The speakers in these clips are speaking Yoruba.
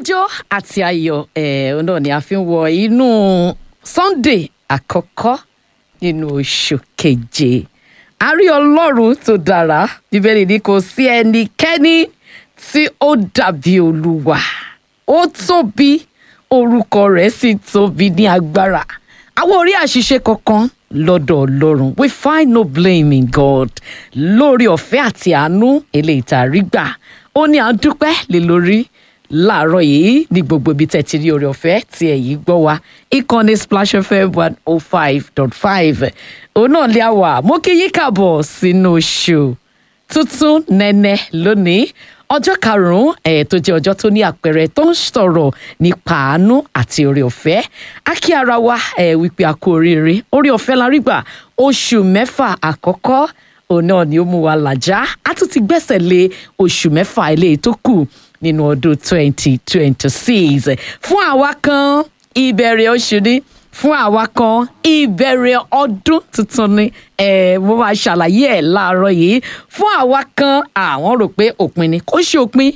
ijó àti ayọ̀ ẹ̀ náà ni a fi ń wọ inú Sunday àkọ́kọ́ nínú oṣù keje a rí ọlọ́run tó dára bíbélì ní kò sí ẹnikẹ́ni tí ó dàbí olúwa ó tóbi orúkọ rẹ̀ sì tóbi ní agbára àwọn orí àṣìṣe kankan lọ́dọ̀ ọlọ́run we find no blame in God lórí ọ̀fẹ́ àti àánú eléyìí tá a rí gbà ó ní à ń dúpẹ́ lé lórí láàárọ̀ yìí ní gbogbo ibi tẹ́ ti rí oore ọ̀fẹ́ tí ẹ̀ yìí gbọ́ wa ìkànnì Splash FM one oh five dot five òun náà lé àwà mo kí yín kàbọ̀ sínú oṣù tuntun nẹ́nẹ́ lónìí ọjọ́ karùn-ún ẹ̀ tó jẹ́ ọjọ́ tó ní àpẹẹrẹ tó ń sọ̀rọ̀ nípa àánú àti oore ọ̀fẹ́ á kí ara wa ẹ̀ wípé a kú oríire oore ọ̀fẹ́ la rí gbà oṣù mẹ́fà àkọ́kọ́ òun náà ni ó mú wa làjá a tún ti gbẹ́sẹ̀ lé oṣù mẹ́fà eléyìí tó kù nínú ọdún twenty twenty six fún àwa kan ìbẹ̀rẹ̀ oṣù ni fún àwa kan ìbẹ̀rẹ̀ ọdún tuntun ni ẹ mo máa ṣàlàyé ẹ̀ láàárọ̀ yìí fún àwa kan àwọn rò pé òpin ni kò ṣe òpin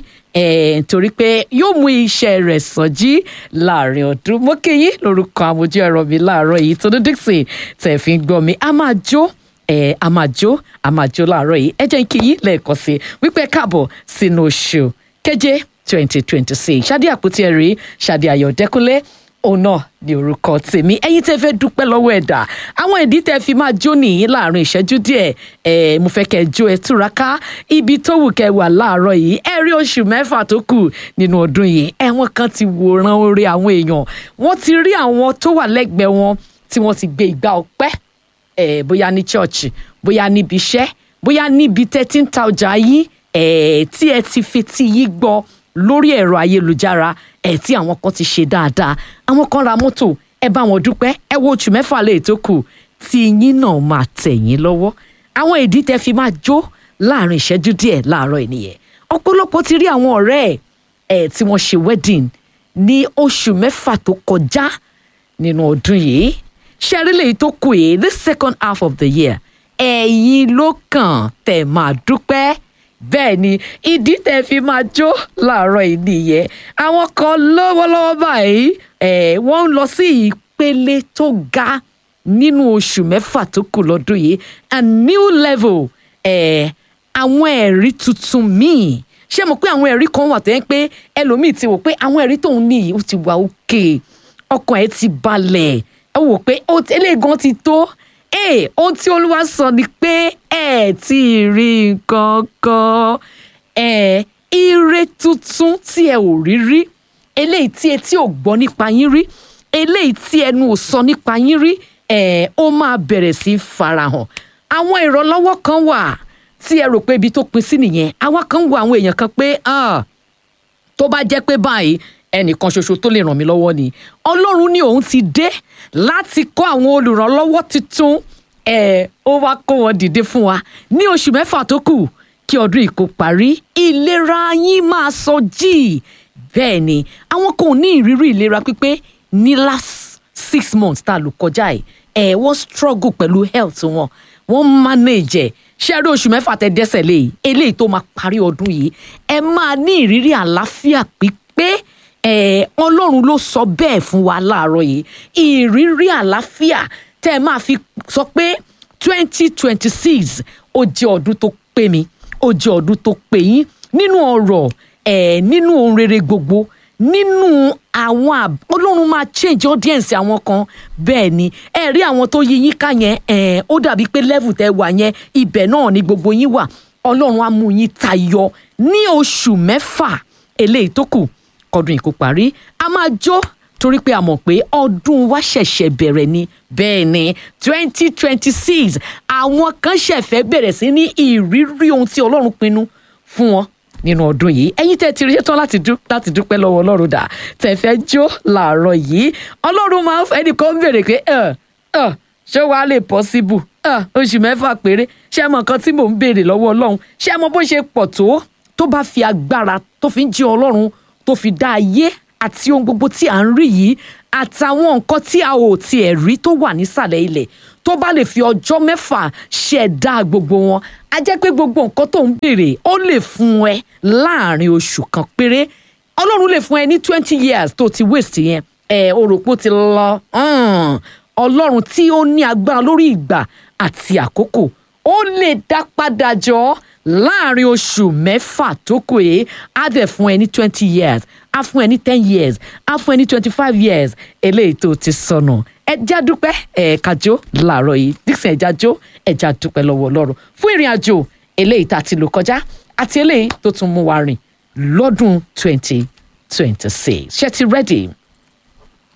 ẹ torí pé yóò mú iṣẹ́ rẹ̀ sọjí láàrin ọdún mo kí yín lórúkọ àmójú ẹ̀rọ mi láàárọ̀ yìí tó ní Dixon tẹ̀ fi ń gbọ́ mi a máa jó ẹ a máa jó a máa jó láàárọ̀ yìí ẹ jẹ́ kí yín lẹ́ẹ̀kan sí wípé káàbọ̀ sínú oṣù keje twenty twenty six ṣáde àpótí ẹ̀rí ṣáde ayọ̀dẹ́kúnlé òun náà ní orúkọ tèmi ẹ̀yin tẹ́ fẹ́ dúpẹ́ lọ́wọ́ ẹ̀dá àwọn ìdí tẹ́ fi máa jó nìyí láàrin ìṣẹ́jú díẹ̀ ẹ mo fẹ́ kẹ́ jó ẹ túraká ibi tó wù kẹ́ wà láàárọ̀ yìí ẹ rí oṣù mẹ́fà tó kù nínú ọdún yìí ẹwọn kan ti wòran orí àwọn èèyàn wọ́n ti rí àwọn tó wà lẹ́gbẹ̀ẹ́ wọn tí wọ́n ti gbé ìgbà ọpẹ́ ẹ bóyá ní chọọchì bóyá níbi iṣẹ́ bóyá níbi tẹ́ ti ń ta ọjà yín ẹ tí ẹ ti fetí yí gbọ́ lórí ẹ̀rọ ayélujára ẹ tí àwọn kan ti ṣe dáadáa àwọn kan ra mọ́tò ẹ bá wọn dúpẹ́ ẹ wo oṣù mẹ́fà lè tó kù tí yín náà máa tẹ̀ yín lọ́wọ́ àwọn ìdí tẹ́ fi máa jó láàrin ìṣẹ́jú díẹ̀ láàárọ̀ ènìyàn ọ̀pọ̀lọpọ̀ ti rí àwọn ọ̀rẹ́ ẹ̀ ẹ̀ tí wọ́n ṣe wedding ní oṣù mẹ́fà tó kọjá nínú ọdún yìí ṣẹ́rí lèyí tó kù yìí the second half of the year ẹ̀yin ló kàn tẹ̀ máa dúpẹ́ bẹ́ẹ̀ ni ìdí tẹ̀ fi máa jó láàárọ̀ yìí nìyẹn àwọn kan lọ́wọ́lọ́wọ́ báyìí ẹ̀ wọ́n ń lọ sí ìpele tó ga nínú oṣù mẹ́fà tó kù lọ́dún yìí a new level ẹ̀ àwọn ẹ̀rí tuntun míì ṣé mo pé àwọn ẹ̀rí kan wà tó yẹn pé ẹlòmíì ti wò pé àwọn ẹ̀rí tóun ní yìí ó ti wà òkè ọkàn ẹ̀ ti balẹ̀ ẹ wò pé eléyìí gan ti tó ee ohun tí olúwa sọ ni pé ẹ ti rí nǹkan kan ẹ ire tuntun tí ẹ ò rí rí eléyìí tí etí ò gbọ́ nípa yín rí eléyìí tí ẹnu ò sọ nípa yín rí ẹ ó máa bẹ̀rẹ̀ sí í farahàn àwọn ìrànlọ́wọ́ kan wà tí ẹ rò pé ibi tó pin sí nìyẹn àwa kan wo àwọn èèyàn kan pé tó bá jẹ́ pé báyìí ẹnìkan ṣoṣo tó lè ràn mí lọ́wọ́ ni ọlọ́run ní òun ti dé láti kọ́ àwọn olùrànlọ́wọ́ tuntun ẹ̀ ó wá kó wọn dìde fún wa ní oṣù mẹ́fà tó kù kí ọdún yìí kó parí ìlera yín máa sọ jí bẹ́ẹ̀ ni àwọn kan ò ní ìrírí ìlera pípé ní last six months tá a lò kọjá ẹ̀ ẹ̀ wọ́n struggle pẹ̀lú health wọn wọ́n manage ẹ̀ ṣẹ́rí oṣù mẹ́fà tẹ dẹ́sẹ̀ lé eléyìí tó máa parí ọdún yìí ẹ máa ní ìrírí àlàáfíà pípé ẹ ọlọ́run ló sọ bẹ́ẹ̀ fún wa láàárọ̀ yìí ìrírí àlàáfíà tẹ́ ẹ máa fi sọ pé twenty twenty six ó jẹ́ ọdún tó pé mi ó jẹ́ ọdún tó pé yín nínú ọ̀rọ̀ ẹ̀ nínú ohun rere gbogbo nínú àwọn ọlọ́run máa change audience àwọn kan bẹ́ẹ̀ ni ẹ rí àwọn tó yí yín ká yẹn ẹ̀ ó dàbí pé level tẹ́ wà yẹn ibẹ̀ náà ni gbogbo yín wà ọlọ́run á mú yín tayọ ní oṣù mẹ́fà eléyìí tó kù kọdún yìí kó parí a máa jó torí pé a mọ̀ pé ọdún wa ṣẹ̀ṣẹ̀ bẹ̀rẹ̀ ni bẹ́ẹ̀ ni twenty twenty six àwọn kan ṣẹ̀fẹ̀ bẹ̀rẹ̀ sí ní ìrírí ohun tí ọlọ́run pinnu fún wọn nínú ọdún yìí ẹ̀yin tẹ́ ti rí tán láti dúpẹ́ lọ́wọ́ ọlọ́run dà tẹ́ fẹ́ jó làárọ̀ yìí ọlọ́run máa ń fẹ́ ẹnìkan béèrè pé ṣé wàá lè possible oṣù mẹ́fà péré ṣé mọ nǹkan tí mò ń béèrè lọ́wọ́ ọlọ́run ṣé mọ bó ṣe pọ̀ tó tó bá fi agbára tó fi ń jí ọlọ́run tó fi dá ayé àti ohun gbogbo tí à ń rí yìí àtàwọn nǹkan tí a ò tiẹ̀ rí tó wà nísàlẹ̀ ilẹ̀ tó bá lè fi ọjọ́ mẹ́fà ṣẹ̀dá gbogbo wọn á jẹ́ pé gbogbo nǹkan tó ń béèrè ó lè fún ẹ láàrin oṣù kan péré ọlọ́run lè fún ẹ ní twenty years tó ti waste yẹn ẹ o rò pé ó ti lọ Hmm. ọlọ́run tí ó ní agbára lórí ìgbà àti àkókò ó lè dá padà jọ láàrin oṣù mẹ́fà tó kù yìí á dẹ̀ fún ẹ ní twenty years á fún ẹ ní ten years á fún ẹ ní twenty five years eléyìí tó ti sọnù ẹja dúpẹ́ ẹ̀ẹ̀ka jó làárọ̀ yìí dixon ẹja jó ẹja dúpẹ́ lọ́wọ́ ọlọ́run fún ìrìn àjò eléyìí tá a ti lò kọjá àti eléyìí tó tún mú wa rìn lọ́dún twenty twenty six ṣé ti ready